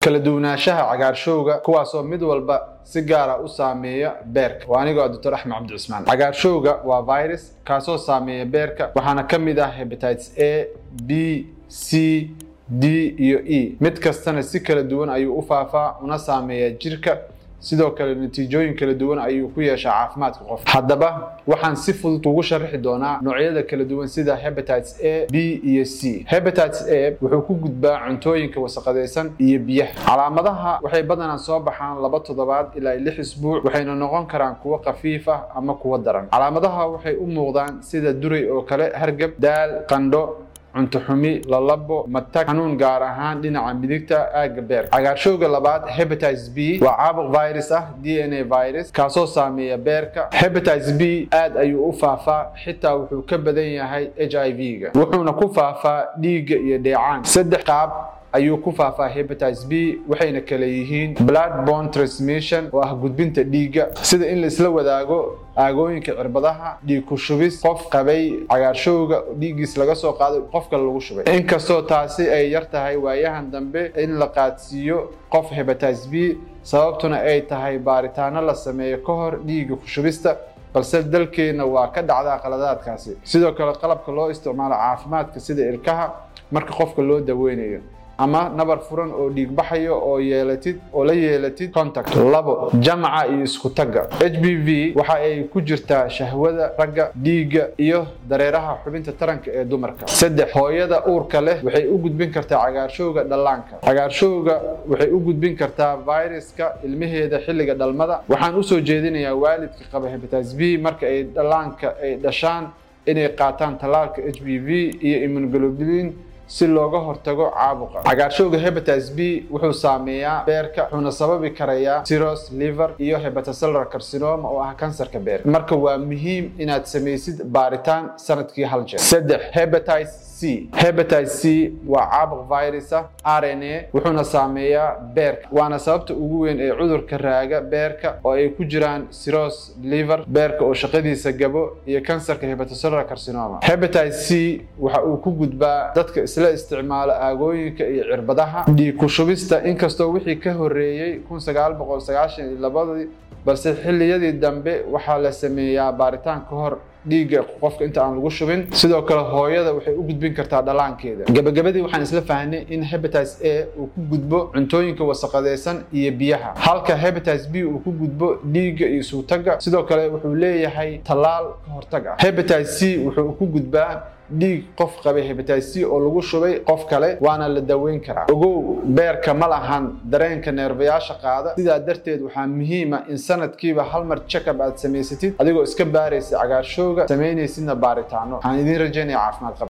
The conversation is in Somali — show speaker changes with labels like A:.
A: kala duwanaanshaha cagaarshowga kuwaasoo mid walba si gaara u saameeya beerka waa anigoo doctor axmed cabdi cusmaan cagaarshowga waa virus kaasoo saameeya beerka waxaana ka mid ah hepatitis a b c d iyo e mid kastana si kala duwan ayuu u faafaa una saameeyaa jirka sidoo kale natiijooyin kala duwan ayuu ku yeeshaa caafimaadka qofka haddaba waxaan si fudud ugu sharaxi doonaa noocyada kala duwan sida hepatitis a b iyo c hepatitis a wuxuu ku gudbaa cuntooyinka wasaqadaysan iyo biyaha calaamadaha waxay badanaa soo baxaan laba toddobaad ilaa lix isbuuc waxayna noqon karaan kuwo khafiif ah ama kuwo daran calaamadaha waxay u muuqdaan sida duray oo kale hargab daal qandho cunto xumi lalabo matag xanuun gaar ahaan dhinaca midigta aagga beerka cagaarshowga labaad hepatitis b waa caabuq virus ah d n a virus kaasoo saameeya beerka hepatitis b aad ayuu u faafaa xitaa wuxuu ka badan yahay h i v-ga wuxuuna ku faafaa dhiigga iyo dheecaan saddex qaab ayuu ku faafaa hepatitis b waxayna kale yihiin blood borne transmission oo ah gudbinta dhiigga sida in la isla wadaago aagooyinka cirbadaha dhiig ku shubis qof qabay cagaarshowga dhiiggiis laga soo qaaday qof kale lagu shubay inkastoo taasi ay yar tahay waayahan dambe in la qaadsiiyo qof hepatitis b sababtuna ay tahay baaritaano la sameeyo ka hor dhiigga ku shubista balse dalkeenna waa ka dhacdaa qaladaadkaasi sidoo kale qalabka loo isticmaalo caafimaadka sida ilkaha marka qofka loo daweynayo ama nabar furan oo dhiig baxayo oo yeelatid oo la yeelatid contact labo jamaca iyo isku tagga h b v waxa ay ku jirtaa shahwada ragga dhiigga iyo dareeraha xubinta taranka ee dumarka saddex hooyada uurka leh waxay u gudbin kartaa cagaarshowga dhallaanka cagaarshowga waxay u gudbin kartaa viruska ilmaheeda xilliga dhalmada waxaan usoo jeedinayaa waalidka qaba hepatitis b marka ay dhallaanka ay dhashaan inay qaataan tallaalka h b v iyo immunoglobulin si looga hortago caabuqa cagaarshowga hepatitis b wuxuu saameeyaa beerka wuxuuna sababi karayaa cirrhosis liver iyo hepatocellular carcinoma oo ah kansarka beerka marka waa muhiim inaad samaysid baaritaan sanadkii hal jeer saddex hepatitis c hepatitis c waa caabuq virus ah r n a wuxuuna saameeyaa beerka waana sababta ugu weyn ee cudurka raaga beerka oo ay ku jiraan cirrhosis liver beerka oo shaqadiisa gabo iyo kansarka hepatocellular carcinoma hepatitis c waxa uu ku gudbaa dadka isla isticmaalo aagooyinka iyo cirbadaha dhiig ku shubista inkastoo wixii ka horreeyey kun sagaal boqol sagaashan iyo labadii balse xilliyadii dambe waxaa la sameeyaa baaritaan ka hor dhiigga qofka inta aan lagu shubin sidoo kale hooyada waxay u gudbin kartaa dhallaankeeda gabagabadii waxaan isla fahnay in hepatitis a uu ku gudbo cuntooyinka wasaqadaysan iyo biyaha halka hepatitis b uu ku gudbo dhiigga iyo suutagga sidoo kale wuxuu leeyahay tallaal ka hortag ah hepatitis c wuxuu ku gudbaa dhiig qof qabay hepatitis c oo lagu shubay qof kale waana la daweyn karaa ogow beerka ma lahan dareenka neerbayaasha qaada sidaa darteed waxaa muhiima in sanadkiiba hal mar check-up aad samaysatid adigoo iska baaraysa cagaarshowga samaynaysidna baaritaano waxaan idiin rajaynaya caafimaad qab